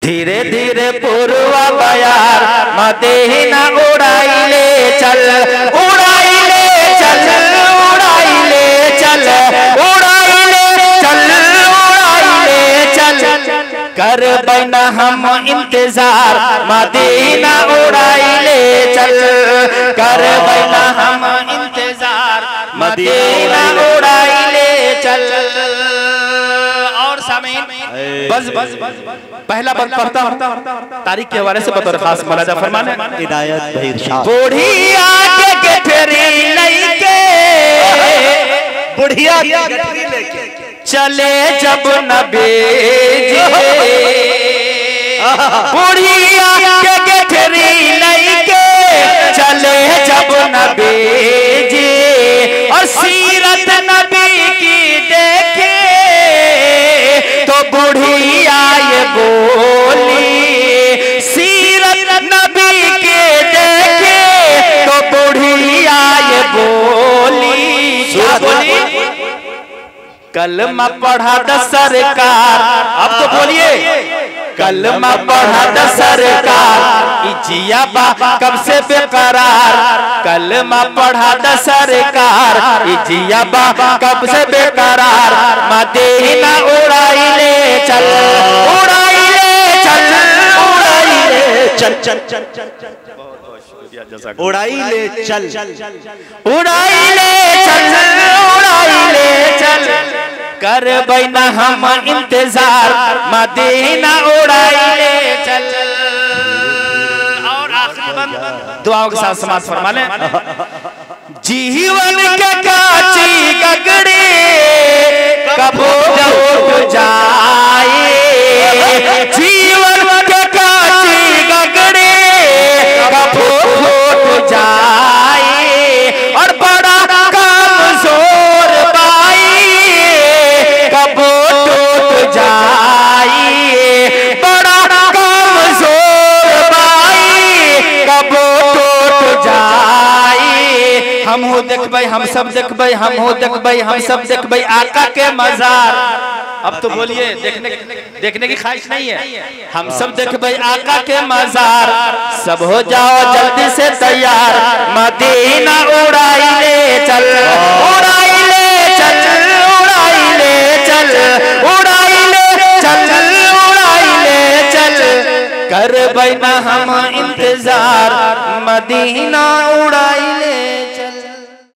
धीरे धीरे पूर्वा बयार मदीना उड़ाइले चल उड़ाइले चल उड़ाइले चल उड़ाइले चल उड़ाइले चल कर बना हम इंतजार मदीना उड़ाइले चल कर बना हम इंतजार मदीना उड़ाइले चल और सामीन बस बस पहला बंद पढ़ता हूँ तारीख के हवाले से बतौर खास मलाजा फरमाने इनायत भाई इरशाद बुढ़िया के गठरी लइके बुढ़िया गठरी लेके चले जब नबी बुढ़िया के गठरी लइके चले जब नबी जी और सीरत नबी की देखे तो बुढ़िया ये बोली सीरत नबी के देखे तो बुढ़िया ये बोली क्या बोली कलमा पढ़ा द सरकार अब तो बोलिए कलमा पढ़ा द सरकार इजिया बा कब से बेकरार कलमा पढ़ा द सरकार इजिया बा कब से बेकरार मदीना उड़ाइले चल उड़ाइले चल उड़ाइले चल चल चल चल चल उड़ाई ले चल उड़ाइले चल उड़ाइले चल कर बैना हम इंतजार मदीना उड़ाइले चल और आखिरी बंद दुआओं के साथ समाज फरमा ले जीवन के काची गगड़े कबो उठ जाए जीवन के काची गगड़े कबो उठ जाए और बड़ा कमजोर बाई कबो टूट जाए बड़ा कमजोर बाई कबो टूट जाए हम हो देखबै हम सब देखबै हम हो देखबै हम सब देखबै आका के मजार अब तो बोलिए देखने देखने की ख्वाहिश नहीं है हम सब देखबै आका के मजार सब हो जाओ जल्दी से तैयार मदीना उड़ाइले चल उड़ाइले चल उड़ाइले चल उड़ाइले चल उड़ाइले चल कर बैना हम इंतजार मदीना